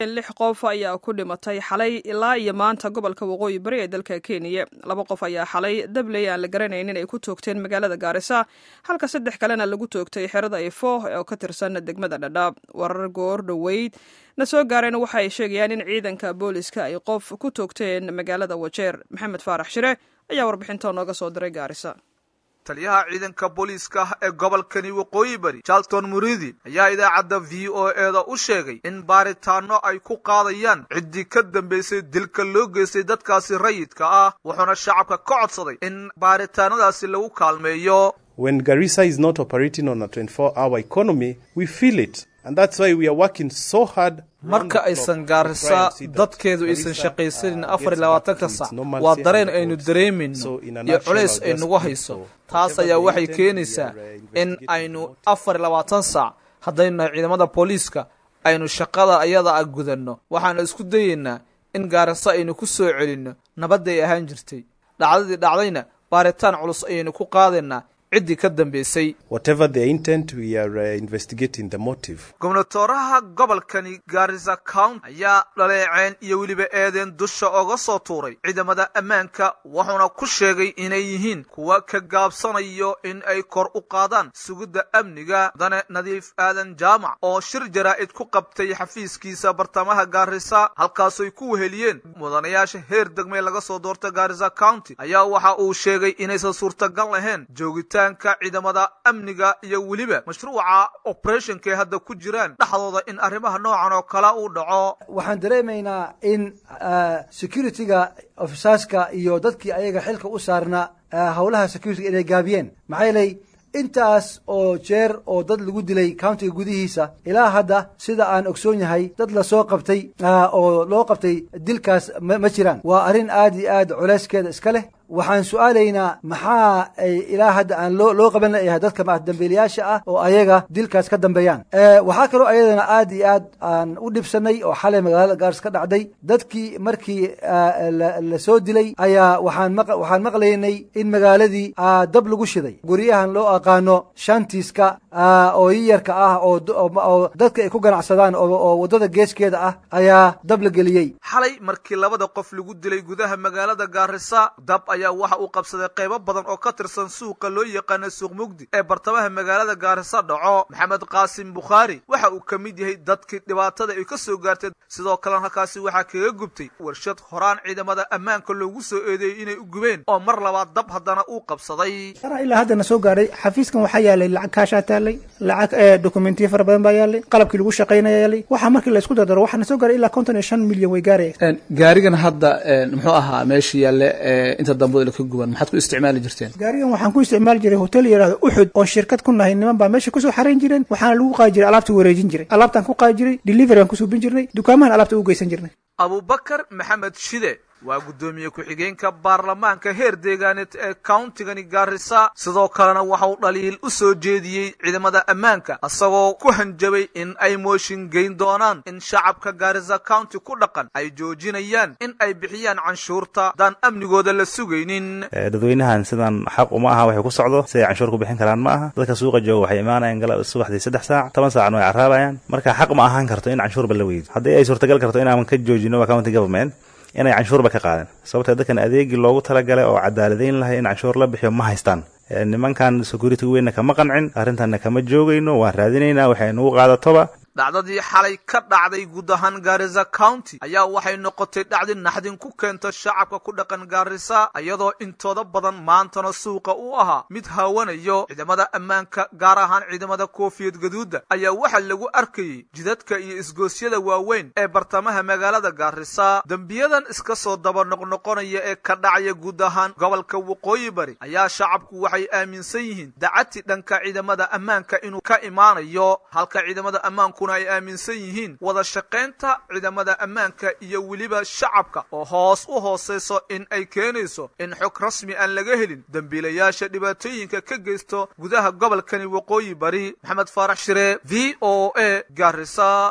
lix qof ayaa ku dhimatay xalay ilaa iyo maanta gobolka waqooyi bari ee dalka kenya laba qof ayaa xalay dabley aan la garanaynin ay ku toogteen magaalada gaarisa halka saddex kalena lagu toogtay xerada ifo oo ka tirsan degmada dhadhaab warar goor dhoweyd na soo gaareen waxa ay sheegayaan in ciidanka booliska ay qof ku toogteen magaalada wajeer maxamed faarax shire ayaa warbixinta nooga soo diray gaarisa taliyaha ciidanka booliiska ee gobolkani waqooyi bari charlton muridi ayaa idaacadda v o eda u sheegay in baaritaano ay ku qaadayaan ciddii ka dambaysay dilka loo geystay dadkaasi rayidka ah wuxuuna shacabka ka codsaday in baaritaanadaasi lagu kaalmeeyo When Garissa is not operating on a 24-hour economy, we feel it. And that's why we are working so hard marka aysan gaarisa dadkeedu aysan shaqaysanin afar iyo labaatanka sac waa dareen aynu dareemayno iyo culays ay nagu hayso taas ayaa waxay keenaysaa in aynu afar iyo labaatan saac haddaynu nahay ciidamada booliiska aynu shaqada ayada a gudanno waxaanu isku dayaynaa in gaarisa aynu ku soo celinno nabadday ahaan jirtay dhacdadii dhacdayna baaritaan culus ayaynu ku qaadaynaa ciddii ka dambaysay gobnatooraha gobolkani gaarisa county ayaa dhaleeceen iyo weliba eedeen dusha oga soo tuuray ciidamada ammaanka wuxuuna ku sheegay inay yihiin kuwa ka gaabsanayo in ay kor u qaadaan sugidda amniga mudane nadiif aadan jaamac oo shir jaraa'id ku qabtay xafiiskiisa bartamaha gaarisa halkaasoy ku weheliyeen mudanayaasha heer degmee laga soo doorta gaarisa county ayaa waxa uu sheegay inaysan suurtagal lahayn joogita ciidamada amniga iyo weliba mashruuca operationkae hadda ku jiraan dhexdooda in arrimaha noocan oo kale uu dhaco waxaan dareemaynaa in security-ga ofisaaska iyo dadkii ayaga xilka u saarna howlaha security inay gaabiyeen maxaa yeelay intaas oo jeer oo dad lagu dilay countiga gudihiisa ilaa hadda sida aan ogsoon yahay dad lasoo qabtay oo loo qabtay dilkaas ma jiraan waa arrin aad iyo aad culeyskeeda iska leh waxaan su-aalaynaa maxaa ay ilaa hadda aan loo loo qaban layahay dadka dambiilayaasha ah oo ayaga dilkaas ka dambeeyaan waxaa kaloo ayadana aad iyo aad aan u dhibsanay oo xalay magaalada gaaris ka dhacday dadkii markii la soo dilay ayaa waxaan waxaan maqlaynay in magaaladii dab lagu shiday guryahan loo aqaano shantiiska oo yiyarka ah oo dadka ay ku ganacsadaan oo waddada geeskeeda ah ayaa dab la geliyey xalay markii labada qof lagu dilay gudaha magaalada gaarisa dab ayaa waxa uu qabsaday qaybo badan oo ka tirsan suuqa loo yaqaana suuq mugdi ee bartamaha magaalada gaarisa dhaco maxamed qaasim bukhaari waxa uu ka mid yahay dadkii dhibaatada ay ka soo gaartay sidoo kalena halkaasi waxaa kaga gubtay warshad horaan ciidamada ammaanka loogu soo eedeeyey inay u gubeen oo mar labaad dab haddana uu qabsaday ilaa haddana soo gaaray xafiiskan waxaa yaalay lacag kaashaa taalay lacag dokumentiya fara badan baa yaalay qalabkii lagu shaqaynaya yaalay waxaa markii laysku dardaro waxaana soo gaaray ilaa konton iyo shan milyan way gaaraya gaarigan hadda muxuu ahaa meesha yaalle inta dambe ka guban maxaad ku isticmaali jirteen gaarigan waxaan ku isticmaali jiray hotel yidhahdo uxud oo shirkad ku nahay niman baa meesha kusoo xarayn jireen waxaana lagu qaadi jiray alaabta wareejin jiray alaabtaan ku qaadi jiray delivery aan ku suubin jirnay dukaamahan alaabta u geysan jirnay abubakar maxamed shide waa guddoomiye ku-xigeenka baarlamaanka heer deegaaneed ee countigani gaarisa sidoo kalena waxa uu dhaliil u soo jeediyey ciidamada ammaanka isagoo ku hanjabay in ay mooshin geyn doonaan in shacabka gaarisa county ku dhaqan ay joojinayaan in ay bixiyaan canshuurta haddaan amnigooda la sugaynin dadweynahan sidan xaq uma aha waxay ku socdo siday canshuur ku bixin karaan ma aha dadka suuqa jooga waxay imaanayaan subaxdii saddex saac toban saacna way carraabayaan marka xaq ma ahaan karto in canshuurba la weydo haddii ay suurtagal karto inaaman ka joojino waa county government inay canshuurba ka qaadan sababtee dadkan adeegii loogu talagalay oo cadaaladeyn lahay in canshuur la bixiyo ma haystaan nimankan security weynna kama qancin arrintanna kama joogayno waan raadinaynaa waxay nugu qaadatoba dhacdadii xalay ka dhacday guud ahaan gaarisa county ayaa waxay noqotay dhacdi naxdin ku keenta shacabka ku dhaqan gaarisa iyadoo intooda badan maantana suuqa u ahaa mid haawanayo ciidamada ammaanka gaar ahaan ciidamada koofiyad gaduudda ayaa waxaa lagu arkayey jidadka iyo isgoosyada waaweyn ee bartamaha magaalada gaarisa dembiyadan iska soo daba noqnoqonaya ee ka dhacaya guud ahaan gobolka waqooyi bari ayaa shacabku waxay aaminsan yihiin dacati dhanka ciidamada ammaanka inuu ka imaanayo halka ciidamada ammaanku ay aaminsan yihiin wada shaqaynta ciidamada ammaanka iyo weliba shacabka oo hoos u hoosayso in ay keenayso in xog rasmi aan laga helin dembiilayaasha dhibaatooyinka ka geysto gudaha gobolkani waqooyi bari maxamed faarax shire v o a garisa